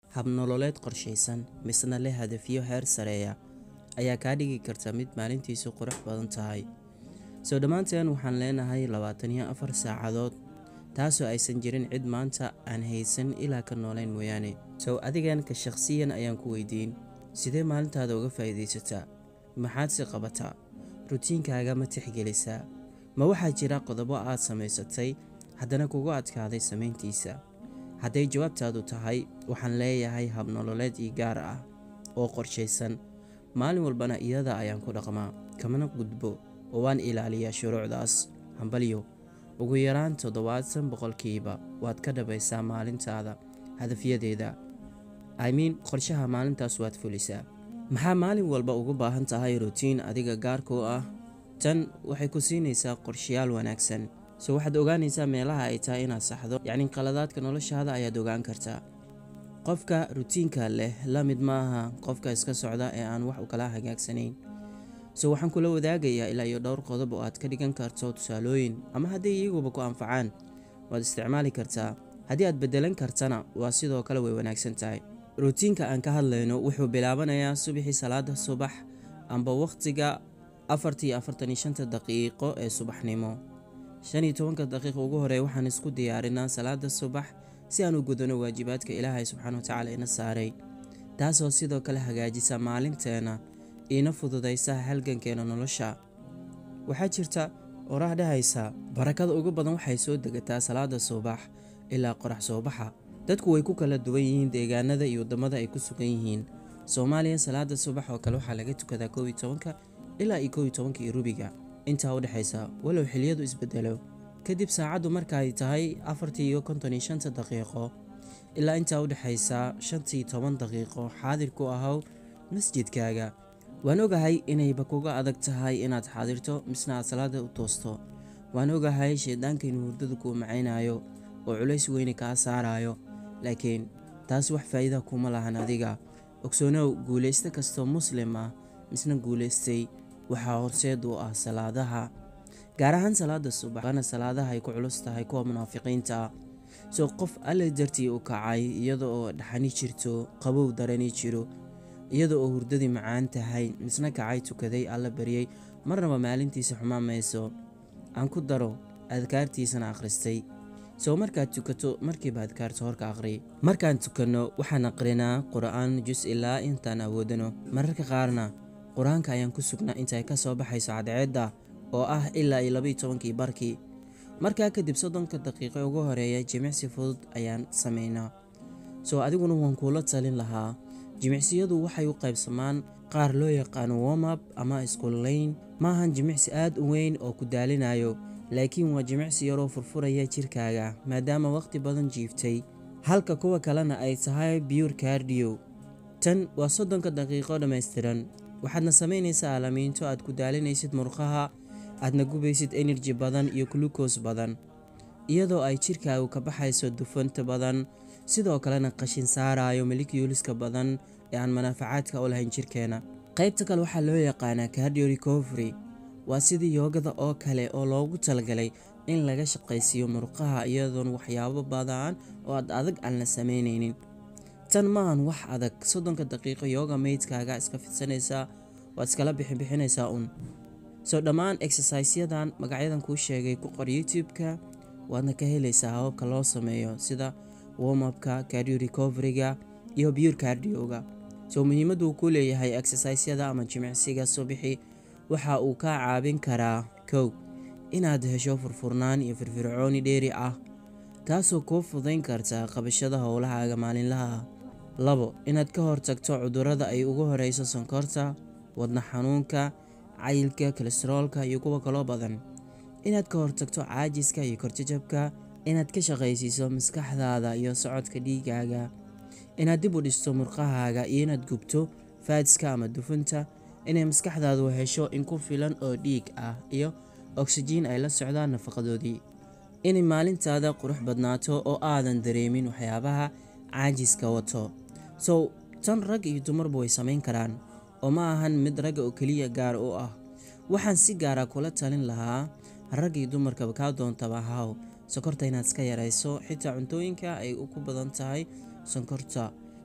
habnololeed qorshaysan misna leh hadafyo heer sareeya ayaa kaa dhigi karta mid maalintiisu qurux badan tahay soo dhammaanteen waxaan leenahay labaatan iyo afar saacadood taasoo aysan jirin cid maanta aan haysan ilaa ka noolayn mooyaane sow adigan ka shaqsiyan ayaan ku weydiin sidee maalintaada uga faa'iidaysataa maxaad si qabataa rutiinkaaga ma tixgelisaa ma waxaa jira qodobo aad samaysatay haddana kugu adkaaday samayntiisa hadday jawaabtaadu tahay waxaan leeyahay habnololeed ii gaar ah oo qorshaysan maalin walbana iyada ayaan ku dhaqmaa kamana gudbo oo waan ilaaliyaa shuruucdaas hambalyo ugu yaraan toddobaatan boqolkiiba waad ka dhabaysaa maalintaada hadafyadeeda imiin qorshaha maalintaas waad fulisaa maxaa maalin walba ugu baahan tahay rutiin adiga gaarkuu ah tan waxay ku siinaysaa qorshayaal wanaagsan so waxaad ogaanaysaa meelaha ay tahay inaad saxdo yacni qaladaadka noloshaada ayaad ogaan kartaa qofka rutiinka leh la mid maaha qofka iska socda ee aan wax u kala hagaagsanayn so waxaan kula wadaagayaa ilaa iyo dhowr qodob oo aad ka dhigan karto tusaalooyin ama hadday iyaguba ku anfacaan waad isticmaali kartaa haddii aad beddelan kartana waa sidoo kale way wanaagsan tahay rutiinka aan ka hadlayno wuxuu bilaabanayaa subaxii salaada subax amba wakhtiga afartii afartan iyo shanta daqiiqo ee subaxnimo shan iyo tobanka daqiiqa ugu horey waxaan isku diyaarinaa salaada subax si aan u gudano waajibaadka ilaahay subxaana watacaala ina saaray taasoo sidoo kale hagaajisa maalinteena iina fududaysa halgankeena nolosha waxaa jirta oraah dhahaysa barakada ugu badan waxay soo degataa salaada subax ilaa qorax soo baxa dadku way ku kala duwan yihiin deegaanada iyo waddamada ay ku sugan yihiin soomaaliya salaada subax oo kale waxaa laga tukadaa kow iyo tobanka ilaa iyo kow iyo tobanka iyo rubiga intaa u dhexaysa walow xiliyadu isbedelo kadib saacaddu markaay tahay afartii iyo konton iyo shanta daqiiqo ilaa intaa u dhexaysa shantii toban daqiiqo xaadir ku ahow masjidkaaga waan ogahay inayba kuga adag tahay inaad xaadirto misna aad salaada u toosto waan ogahay shayddaanka inuu hurdada kuu macaynayo oo culays weyne kaa saarayo laakiin taas wax faa'iida kuma lahan adiga ogsoonow guulaysto kastoo muslim ah misna guulaystay waxaa horseed u ah salaadaha gaar ahaan salaada subax waana salaadaha ay ku culus tahay kuwa munaafiqiinta ah soo qof alle dartii u kacay iyada oo dhaxani jirto qabow darani jiro iyada oo hurdadii macaan tahay misna kacay tukaday alla baryey marnaba maalintiisa xumaan mayso aan ku daro adkaartiisana akhristay soo markaad tukato markiiba adkaarta horka aqhri markaan tukanno waxaan aqrinaa qur-aan jus ilaa intaan awoodano mararka qaarna qur-aanka ayaan ku sugnaa intay ka soo baxayso cadceedda oo ah ilaa iyo labaiyo tobankii barkii markaa kadib soddonka daqiiqo ugu horeeya jimicsi fudud ayaan samaynaa soo adiguna waan kuula talin lahaa jimicsiyadu waxay u qaybsamaan qaar loo yaqaano womab ama iskullayn maahan jimicsi aad u weyn oo ku daalinayo laakiin waa jimicsi yaroo furfuraya jirkaaga maadaama wakhti badan jiiftay halka kuwa kalena ay tahay biyur kardiyo tan waa soddonka daqiiqo dhammaystiran waxaadna samaynaysaa aalamiinto aad ku daalinaysid murqaha aadna gubaysid enerji badan iyo gluukos badan iyadoo ay jirkaagu ka baxayso dufanta badan sidoo kalena qashin saarayo milikuliska badan ee aan manaafacaadka u lahayn jirkeena qaybta kale waxaa loo yaqaanaa cardio recovery waa sidii yoogada oo kale oo loogu talagalay in laga shaqaysiiyo murqaha iyadoon waxyaabo badan oo aad adag aan la samaynaynin tan maahan wax adag soddonka daqiiqo yooga meydkaaga iska fidsanaysaa waad iskala bixinbixinaysaa un soo dhammaan exercisyadan magacyadan kuu sheegay ku qor youtube-ka waadna ka helaysaa hababka loo sameeyo sida womapka cardio recoveryga iyo biyur cardioga soo muhiimaddu ku leeyahay exercisyada ama jimicsiga subixi waxa uu kaa caabin karaa kow inaad hesho furfurnaan iyo firfircooni dheeri ah taasoo kuu fudayn karta qabashada howlahaaga maalinlaha ah labo inaad ka hortagto cudurrada ay ugu horeyso sonkorta wadna xanuunka cayilka kolesteroolka iyo kuwa kaloo badan inaad ka hortagto caajiska iyo korjajabka inaad ka shaqaysiiso maskaxdaada iyo socodka dhiigaaga inaad dib u dhisto murqahaaga iyo inaad gubto faadska ama dufunta inay maskaxdaadu hesho in ku filan oo dhiig ah iyo oksijiin ay la socdaan nafaqadoodii inay maalintaada qurux badnaato oo aadan dareemin waxyaabaha caajiska wato sow tan rag iyo dumarba way samayn karaan oo ma ahan mid ragga oo keliya gaar u ah waxaan si gaara kula talin lahaa rag iyo dumarkaba kaa doontaba haw sokorta inaad iska yarayso xitaa cuntooyinka ay ku badan tahay sonkorta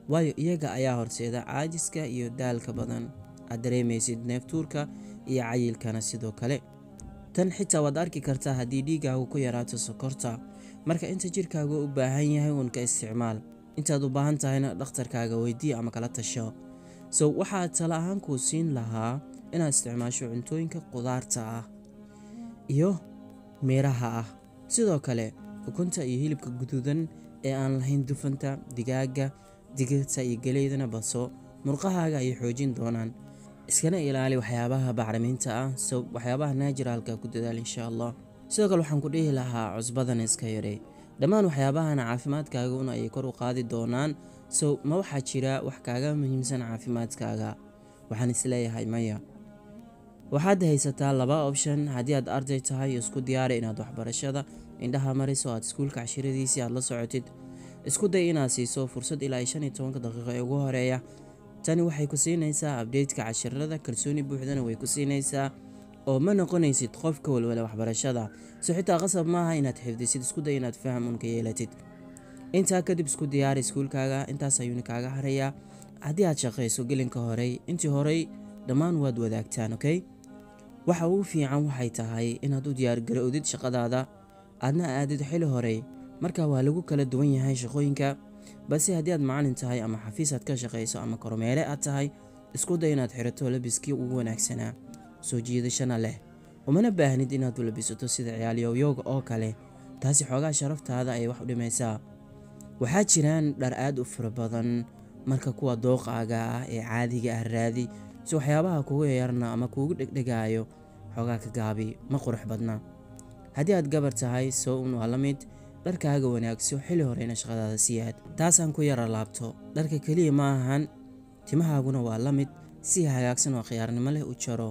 waayo iyaga ayaa horseeda caajiska iyo daalka badan aad dareemaysid neeftuurka iyo cayilkana sidoo kale tan xitaa waad arki kartaa haddii dhiigaagu ku yaraato sokorta marka inta jirkaagu u baahan yahay uun ka isticmaal intaad u baahan tahayna dhakhtarkaaga weydii ama kala tasho so waxaa tala ahaan kuu siin lahaa inaad isticmaasho cuntooyinka qudaarta ah iyo miiraha ah sidoo kale ukunta iyo hilibka guduudan ee aan lahayn dufanta digaaga digirta iyo geleydana baso murqahaaga ayay xoojin doonaan iskana ilaali waxyaabaha bacriminta ah so waxyaabaha naajiraalka ku dadaal insha allah sidoo kale waxaan ku dhihi lahaa cusbadan iska yarey dhammaan waxyaabahana caafimaadkaaga un ayay kor u qaadi doonaan so ma waxaa jira wax kaaga muhiimsan caafimaadkaaga waxaan isleeyahay maya waxaad haysataa laba option haddii aad arday tahay isku diyaari inaad waxbarashada indhaha mariso aad iskuulka cashiradiisii aad la socotid isku day inaad siiso fursad ilaa iyo shan iyo tobanka daqiiqo ee ugu horeeya tani waxay ku siinaysaa abdeytka cashirada kalsooni buuxdana way ku siinaysaa oo ma noqonaysid qofka walwala waxbarashada so xitaa qasab maaha inaad xifdisid isku day inaad faham unka yeelatid intaa kadib isku diyaari iskuulkaaga intaas ayuuna kaaga harayaa haddii aad shaqayso gelinka horey intii horey dhammaan waad wadaagtaan okay waxa ugu fiican waxay tahay inaad u diyaargarowdid shaqadaada aadna aadid xili horey marka waa lagu kala duwan yahay shaqooyinka balse haddii aad macalin tahay ama xafiis aad ka shaqayso ama kormeere aad tahay isku day inaad xirato labiskii ugu wanaagsanaa soo jiidashana leh umana baahnid inaad u labisato sida ciyaalyowyooga oo kale taasi xoogaa sharaftaada ayay wax u dhimaysaa waxaa jiraan dhar aad u fara badan marka kuwa dooqaaga ah ee caadiga ah raadi si waxyaabaha kugu yarna ama kuugu dhegdhegaayo xoogaa ka gaabi ma qurux badna haddii aad gabar tahay soo un waa la mid dharkaaga wanaagso xili horeyna shaqadaada sii aad taasaan ku yara laabto dharka keliya ma ahan timahaaguna waa la mid si hagaagsan oo khiyaarnimo leh u jaro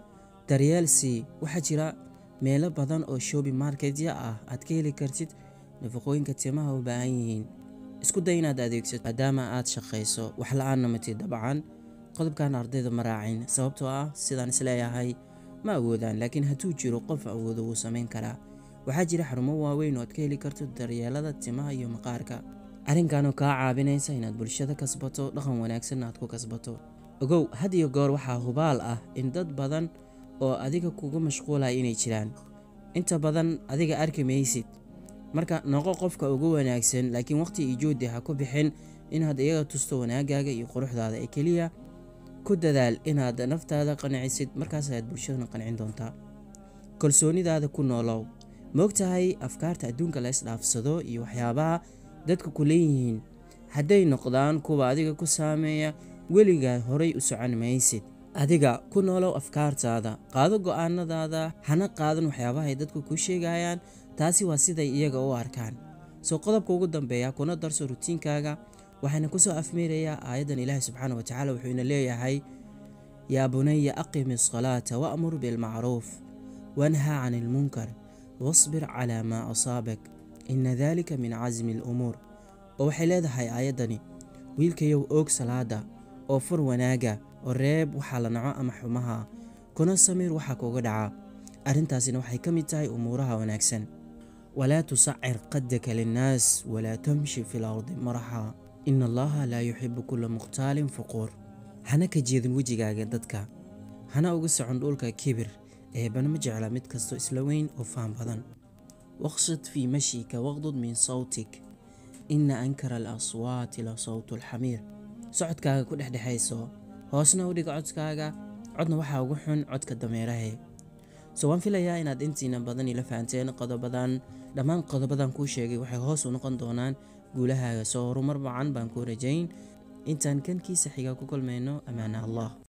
daryeelsii waxaa jira meelo badan oo shobi marketya ah aad ka heli kartid nafaqooyinka timaha u baahan yihiin isku day inaad adeegsato maadaama aad shaqayso wax la-aanna matid dabcan qodobkan ardayda ma raacin sababtoo ah sidaan isleeyahay ma awoodaan laakiin hadduu jiro qof awoodo wuu samayn karaa waxaa jira xarumo waaweyn oo aad ka heli karto daryeelada timaha iyo maqaarka arrinkanoo kaa caabinaysa inaad bulshada kasbato dhaqan wanaagsanna aad ku kasbato ogow had iyo goor waxaa hubaal ah in dad badan oo adiga kugu mashquulaya inay jiraan inta badan adiga arki maysid marka noqo qofka ugu wanaagsan laakiin waqti iyo joodi ha ku bixin inaad iyaga tusto wanaagaaga iyo quruxdaada ee keliya ku dadaal inaad naftaada qancisid markaas ayaad bulshadana qancin doontaa kalsoonidaada ku noolow moogtahay afkaarta adduunka la isdhaafsado iyo waxyaabaha dadka ku leeyihiin hadday noqdaan kuwa adiga ku saameeya weligaa horay u socon maysid adiga ku noolow afkaartaada qaado go-aanadaada hana qaadan waxyaabaha ay dadku kuu sheegayaan taasi waa siday iyaga u arkaan soo qodobka ugu dambeeya kuna darso rutiinkaaga waxayna kusoo afmeerayaa aayaddan ilaahi subxaana wa tacala wuxuuna leeyahay yaa bunaya aqimi asalaata wa'mur bilmacruuf wanhaa can ilmunkar wasbir calaa maa asaabak ina dalika min casmi alumuur oo waxay leedahay aayaddani wiilkayow oog salaada oo fur wanaaga oo reeb waxaa la naco ama xumaha kuna samiir waxaa kuga dhaca arrintaasina waxay ka mid tahay umuuraha wanaagsan walaa tusacir qadaka linnaas walaa tamshi fi lardi maraxa ina allaha laa yuxibu kula mukhtaalin fuquur hana ka jeedin wejigaaga dadka hana uga socon dhulka kibir eebana ma jecla mid kastoo isla weyn oo faham badan waqsid fii mashika waqdud min sawtik ina ankara alaswaati la sawtu alxamiir socodkaaga ku dhexdhexayso hoosna u dhiga codkaaga codna waxaa ugu xun codka dameerahe so waan filayaa inaad intiina badan ila fahanteen qodobadan dhammaan qodobadan kuu sheegay waxay hoos u noqon doonaan guulahaaga soo horumar wacan baan kuu rajayn intaan kankiisa xiga ku kulmayno ammaana allah